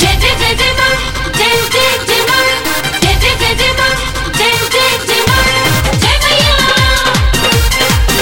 जय जय जय जय मां जय जय जय मां जय जय जय जय मां जय जय जय मां जय मैया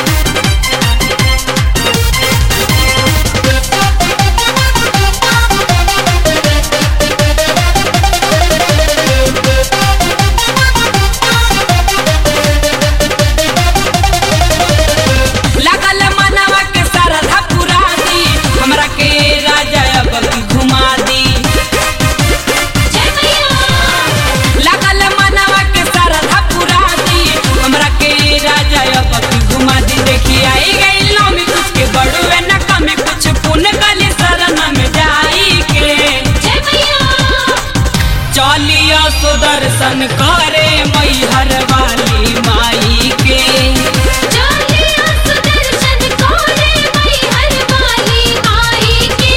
लागल मनवा के सरधा पुरा दी हमरा के राजा अब की घुमा दी जय मैया लागल मनवा के सरधा पुरा दी हमरा के राजा अब की घुमा दी देखी आई गई नौमी कुछ के बड़ुए न कमे कुछ पुन गली शरण में जाई के जय मैया चलिया सुदर्शन करे मैहर वाली माई के चलिया सुदर्शन कोरे मैहर वाली माई के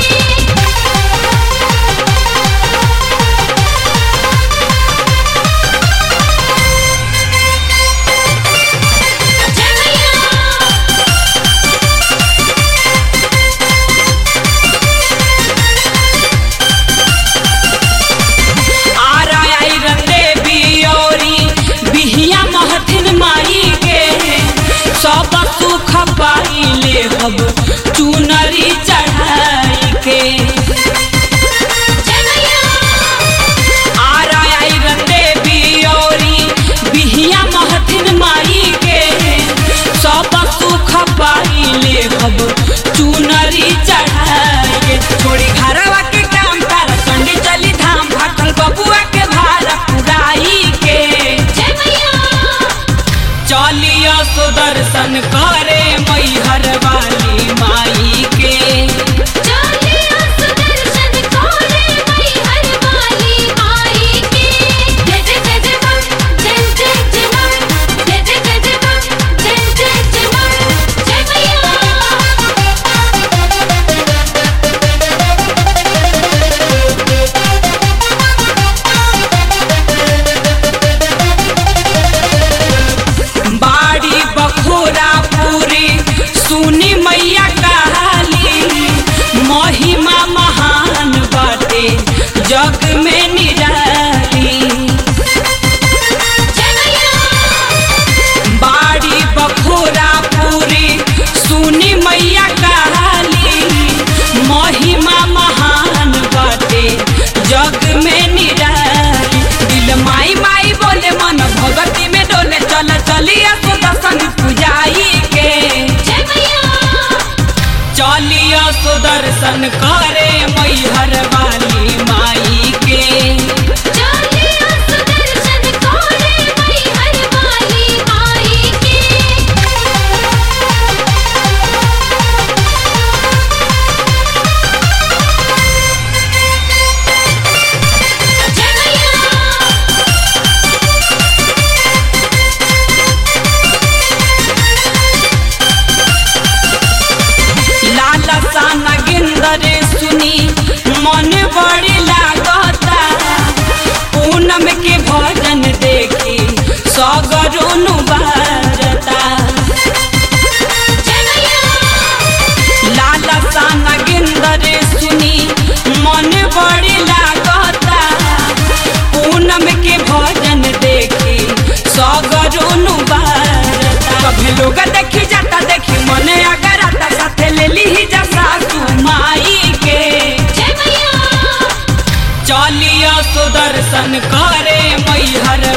जय मैया आरा आई रते बियोरी बिहिया महथिन माई के सब सुख पाइले हब चुनरी चढ़ाई के जय मैया आरा आई रते बियोरी बिहिया महथिन माई के सब सुख पाइले हब चुनरी चढ़ाई के छोड़ी घरवा के काम तारा चंडी चली धाम भाखल बबुआ के भारा पुराई के जय मैया चलिया सुदर्शन करे मैहर वाली माई के चलिया सुदर्शन कोरे मैहर वाली माई के जय जय जय जय मां जय जय जय मां जय जय जय जय मां जय जय जय मां जय मैया बाड़ी बखोरा पूरी सुनी मैया कहाली महिमा महान बाटे जग में निराली जय मैया बाड़ी बखोरा पूरी सुनी मैया कहाली महिमा महान बाटे जग में निराली दिल माई माई बोले मन भगती में डोले चल चलिया सुदर्शन पुजाई के जय मैया चलिया सुदर्शन करे मैहर वाली माई के चलिया सुदर्शन कोरे मैहर वाली माई के जय मैया लाला साना गिंदरे सुनी मन बड़ी लागता पूनम के भजन देखी सगरोनु बारता जय मैया लाला साना गिंदरे सुनी मन बड़ी लागता पूनम के भजन देखी सगरोनु बारता कभी लोग देखी जाता देखी मन अगर आता साथे ले ली जा सासू माई के जय मैया चलिया सुदर्शन करे मैहर